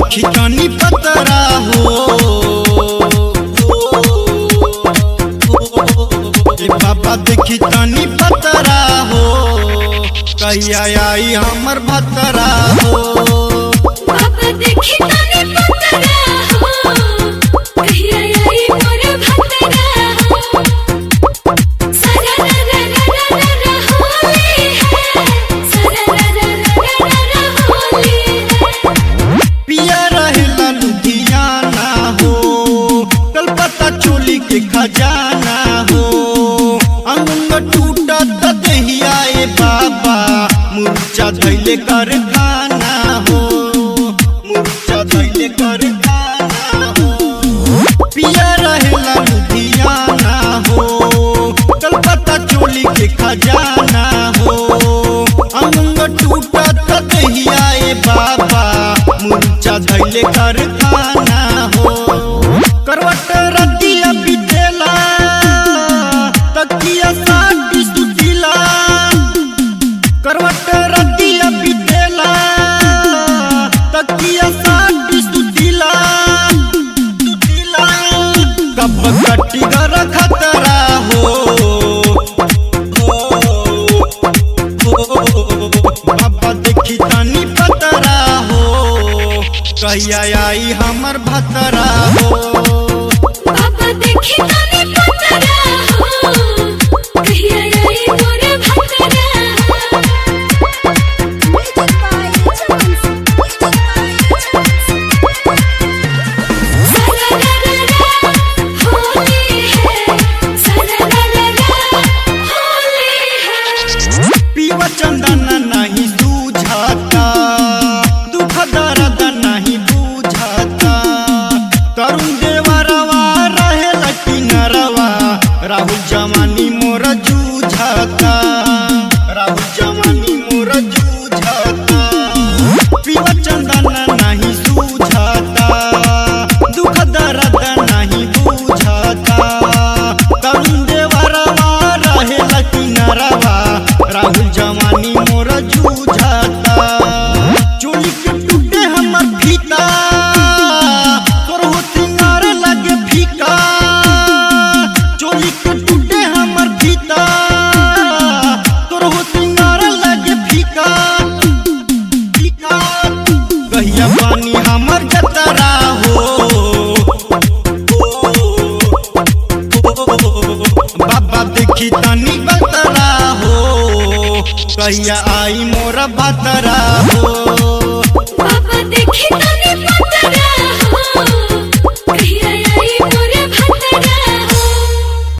देखी तनी पतरा हो ए बाबा देखी तनी पतरा हो कहिया आई हमर भतरा हो बाबा देखी तने पतरा हो कहिया आई मोर भतरा हो सरा रा रा रा रा रा होली है सरा रा रा रा रा रा होली है पिया रहेला लुधियाना हो कलकत्ता चोली के खजाना हो अंग टूटा त दहिया ए बाबा मुर्चा धैले कर खाना हो मुर्चा धैले कर खाना हो पिया रहेला लुधियाना हो कलकत्ता चोली के खजाना हो अंग टूटा त दहिया ए बाबा मुर्चा धैले कर खाना हो करवट रतिया बितेला तकिया साटी सुतिला करवट रतिया बितेला तकिया साटी सुतिला सुतिला कब कटी घर खतरा हो बाबा देखी तनी पतरा हो कहिया आई हमर भतरा हो बाबा देखी तने पतरा हो कहिया आई मोर भतरा हो सरा रा रा रा होली है सरा रा रा रा होली है पीवा चंदन नहीं सूझाता दुख दर्द नहीं बुझाता तरुण देवरवा रहे लकी नरवा राहुल जवानी मोर जूझाता राहुल जवानी मोर जूझाता पीवा चंदन नहीं सूझाता दुख दर्द नहीं बुझाता तरुण देवरवा रहे लकी नरवा राहुल जवानी मोर जूझाता चोली के टूटे हमर फीता तोर हो सिंगार लगे फीका चोली के टूटे हमर फीता तोर हो सिंगार लगे फीका फीका कहिया पानी हमर जतरा हो बाबा देखी तनी बतरा हो कहिया आई मोरा भतरा हो बाबा देखी तने